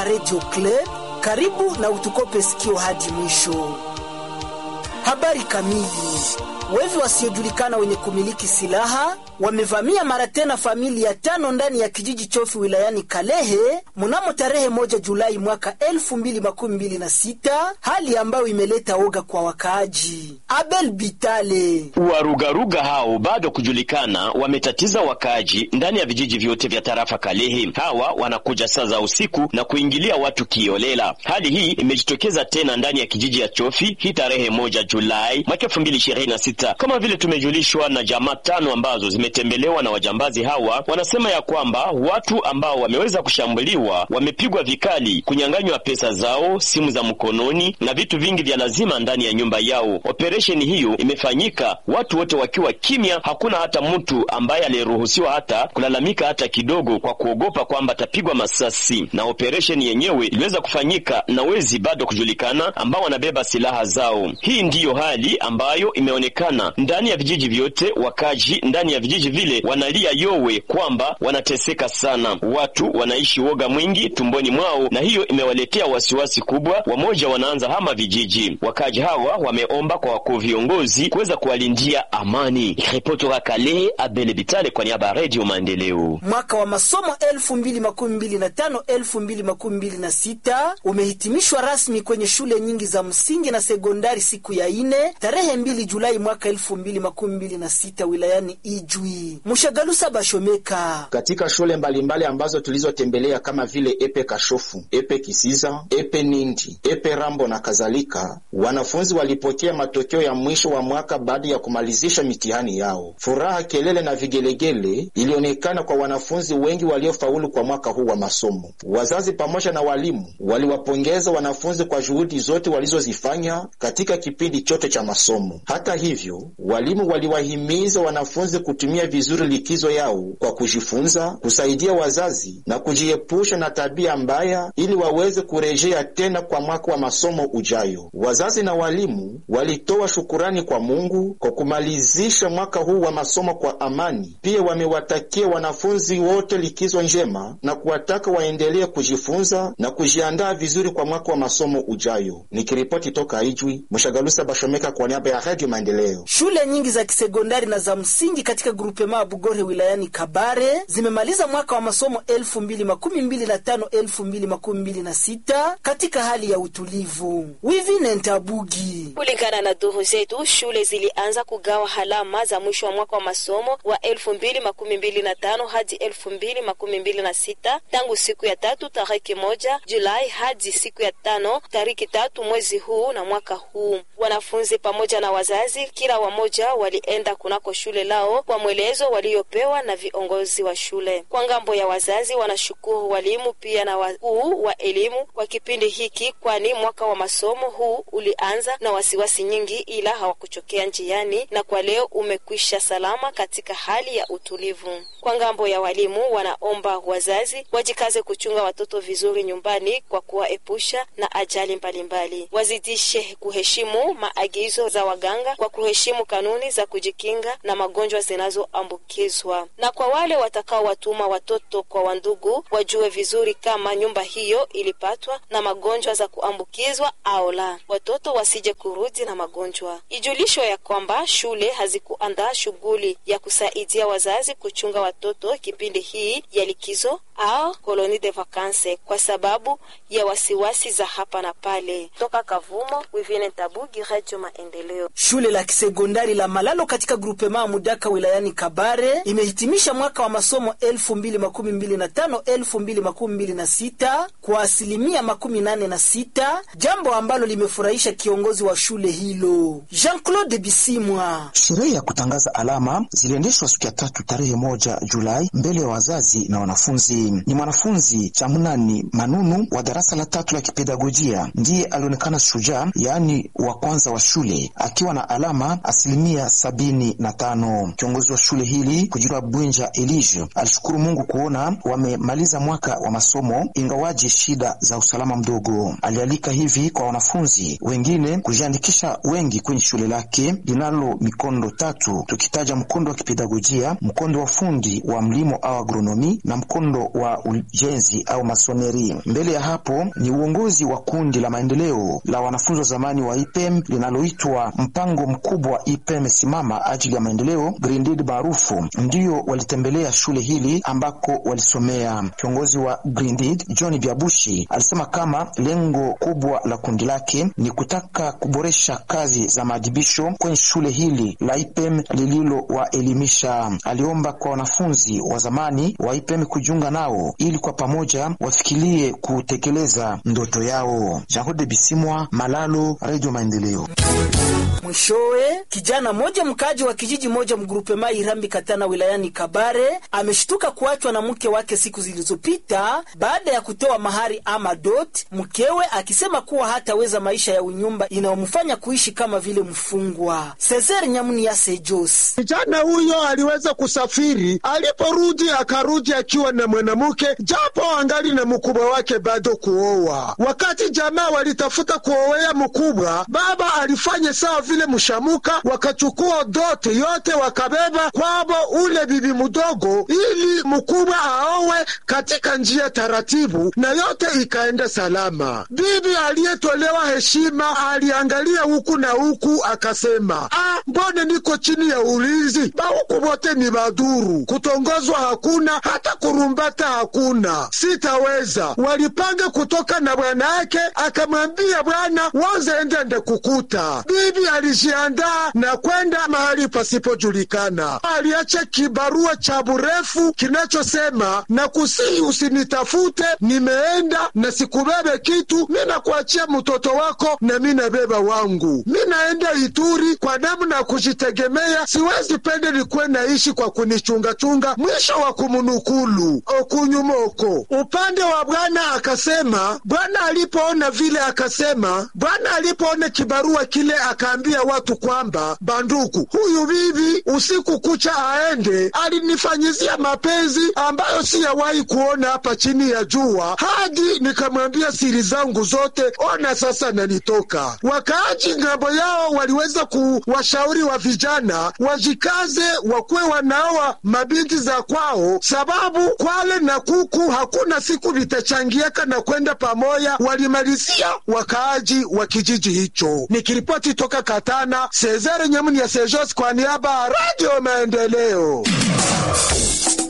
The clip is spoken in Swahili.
Radio Club, karibu na utukope sikio hadi mwisho. Habari kamili. Wevi wasiojulikana wenye kumiliki silaha wamevamia mara tena familia tano ndani ya kijiji Chofi wilayani Kalehe mnamo tarehe moja Julai mwaka elfu mbili makumi mbili na sita, hali ambayo imeleta oga kwa wakaaji. Abel Bitale. Warugaruga hao bado kujulikana wametatiza wakaaji ndani ya vijiji vyote vya tarafa Kalehe. Hawa wanakuja saa za usiku na kuingilia watu kiolela. Hali hii imejitokeza tena ndani ya kijiji ya Chofi hii tarehe moja Julai mwaka elfu mbili ishirini na sita. Kama vile tumejulishwa na jamaa tano ambazo zimetembelewa na wajambazi hawa, wanasema ya kwamba watu ambao wameweza kushambuliwa wamepigwa vikali, kunyang'anywa pesa zao, simu za mkononi na vitu vingi vya lazima ndani ya nyumba yao. Operesheni hiyo imefanyika watu wote wakiwa kimya, hakuna hata mtu ambaye aliyeruhusiwa hata kulalamika hata kidogo, kwa kuogopa kwamba atapigwa masasi. Na operesheni yenyewe iliweza kufanyika na wezi bado kujulikana ambao wanabeba silaha zao. Hii ndiyo hali ambayo imeonekana ndani ya vijiji vyote. Wakaji ndani ya vijiji vile wanalia yowe kwamba wanateseka sana, watu wanaishi woga mwingi tumboni mwao, na hiyo imewaletea wasiwasi kubwa. Wamoja wanaanza hama vijiji. Wakaji hawa wameomba kwa wakuu viongozi kuweza kuwalindia amani. Ripoti wa Kalehe, Abele Bitale kwa niaba ya Radio Maendeleo. Mwaka wa masomo elfu mbili makumi mbili na tano elfu mbili makumi mbili na sita umehitimishwa rasmi kwenye shule nyingi za msingi na sekondari siku ya ine tarehe mbili Julai mwaka elfu mbili makumi mbili na sita wilayani Ijwi. Mushagalusa Bashomeka. Katika shule mbalimbali mbali ambazo tulizotembelea kama vile Epe Kashofu, Epe Kisiza, Epe Nindi, Epe Rambo na kadhalika, wanafunzi walipokea matokeo ya mwisho wa mwaka baada ya kumalizisha mitihani yao. Furaha, kelele na vigelegele ilionekana kwa wanafunzi wengi waliofaulu kwa mwaka huu wa masomo. Wazazi pamoja na walimu waliwapongeza wanafunzi kwa juhudi zote walizozifanya katika kipindi chote cha masomo. Hata hivyo, walimu waliwahimiza wanafunzi kutumia vizuri likizo yao kwa kujifunza, kusaidia wazazi na kujiepusha na tabia mbaya ili waweze kurejea tena kwa mwaka wa masomo ujayo. Wazazi na walimu walitoa shukurani kwa Mungu kwa kumalizisha mwaka huu wa masomo kwa amani. Pia wamewatakia wanafunzi wote likizo njema na kuwataka waendelee kujifunza na kujiandaa vizuri kwa mwaka wa masomo ujayo. Nikiripoti toka Ijwi, Mshagalusa Bashomeka kwa niaba ya Radio Maendeleo. Shule nyingi za kisekondari na za msingi katika grupema Bugore wilayani Kabare zimemaliza mwaka wa masomo elfu mbili makumi mbili na tano elfu mbili makumi mbili na sita katika hali ya utulivu. Wivine Ntabugi. Kulingana na duru zetu, shule zilianza kugawa halama za mwisho wa mwaka wa masomo wa elfu mbili makumi mbili na tano hadi elfu mbili makumi mbili na sita tangu siku ya tatu tariki moja Julai hadi siku ya tano tariki tatu mwezi huu na mwaka huu. Wanafunzi pamoja na wazazi kila wamoja walienda kunako shule lao kwa mwelezo waliopewa na viongozi wa shule. Kwa ngambo ya wazazi, wanashukuru walimu pia na wakuu wa elimu kwa kipindi hiki, kwani mwaka wa masomo huu ulianza na wasiwasi nyingi, ila hawakuchokea njiani na kwa leo umekwisha salama katika hali ya utulivu. Kwa ngambo ya walimu, wanaomba wazazi wajikaze kuchunga watoto vizuri nyumbani kwa kuwaepusha na ajali mbalimbali. Wazidishe kuheshimu maagizo za waganga kwa kuheshimu kanuni za kujikinga na magonjwa zinazoambukizwa. Na kwa wale watakaowatuma watoto kwa wandugu, wajue vizuri kama nyumba hiyo ilipatwa na magonjwa za kuambukizwa au la, watoto wasije kurudi na magonjwa. Ijulisho ya kwamba shule hazikuandaa shughuli ya kusaidia wazazi kuchunga watoto kipindi hii ya likizo au koloni de vacances kwa sababu ya wasiwasi za hapa na pale. Toka Kavumo, Wivine Tabugi, Radio Maendeleo. Shule la kisekondari la Malalo katika grupema Mudaka wilayani Kabare imehitimisha mwaka wa masomo elfu mbili makumi mbili na tano elfu mbili makumi mbili na sita kwa asilimia makumi nane na sita jambo ambalo limefurahisha kiongozi wa shule hilo Jean-Claude Bisimwa. Sherehe ya kutangaza alama ziliendeshwa siku ya tatu tarehe moja Julai mbele ya wazazi na wanafunzi. Ni mwanafunzi Chamunani Manunu wa darasa la tatu la kipedagojia ndiye alionekana shujaa, yaani wa kwanza wa shule akiwa na alama asilimia sabini na tano. Kiongozi wa shule hili Kujira Bwinja Elige alishukuru Mungu kuona wamemaliza mwaka wa masomo ingawaje shida za usalama mdogo. Alialika hivi kwa wanafunzi wengine kujiandikisha wengi kwenye shule lake linalo mikondo tatu, tukitaja mkondo wa kipedagojia, mkondo wa fundi wa mlimo au agronomi na mkondo wa wa ujenzi au masoneri. Mbele ya hapo ni uongozi wa kundi la maendeleo la wanafunzi wa zamani wa IPEM linaloitwa mpango mkubwa wa IPEM simama ajili ya maendeleo Grindid maarufu, ndiyo walitembelea shule hili ambako walisomea. Kiongozi wa Grindid John Biabushi alisema kama lengo kubwa la kundi lake ni kutaka kuboresha kazi za maadhibisho kwenye shule hili la IPEM lililowaelimisha. Aliomba kwa wanafunzi wa zamani wa IPEM kujiunga nao ili kwa pamoja wafikirie kutekeleza ndoto yao. Jean Bisimwa, Malalo, Radio Maendeleo. Mwishowe, kijana mmoja mkaaji wa kijiji moja mgrupema Irambi Katana wilayani Kabare ameshtuka kuachwa na mke wake siku zilizopita baada ya kutoa mahari ama dot, mkewe akisema kuwa hataweza maisha ya unyumba inayomfanya kuishi kama vile mfungwa. Cesar Nyamuni ya Sejos, kijana huyo aliweza kusafiri, aliporudi akarudi akiwa na mwanamke, japo angali na mkubwa wake bado kuoa. Wakati jamaa walitafuta kuowea mkubwa, baba alifanya sawa vile mshamuka, wakachukua dote yote wakabeba kwabo ule bibi mdogo, ili mkubwa aowe katika njia taratibu, na yote ikaenda salama. Bibi aliyetolewa heshima aliangalia huku na huku, akasema ah, mbone niko chini ya ulinzi, bahuku wote ni baduru, kutongozwa hakuna, hata kurumbata hakuna, sitaweza. Walipanga kutoka na bwana yake, akamwambia bwana, wanza endende kukuta. Bibi alijiandaa na kwenda mahali pasipojulikana. Aliacha kibarua cha burefu kinachosema na kusihi usinitafute, nimeenda na sikubebe kitu, mina kuachia mtoto wako na mina beba wangu, minaenda Ituri kwa namna ya kujitegemea, siwezi pende nikuwe naishi kwa kunichungachunga. Mwisho wa kumunukulu okunyumoko. Upande wa bwana akasema, bwana alipoona vile akasema, bwana alipoona kibarua kile akaambia watu kwamba banduku, huyu bibi usiku kucha aende, alinifanyizia mapenzi ambayo siyawahi kuona hapa chini ya jua, hadi nikamwambia siri zangu zote. Ona sasa nanitoka. Wakaaji ngambo yao waliweza kuwashauri wa vijana wajikaze, wakuwe wanaoa mabinti za kwao, sababu kwale na kuku hakuna siku vitachangiaka na kwenda pamoja. Walimalizia wakaaji wa kijiji hicho. Nikiripoti toka Katana, Sezare Nyamuni ya Sejos kwa niaba ya Radio Maendeleo.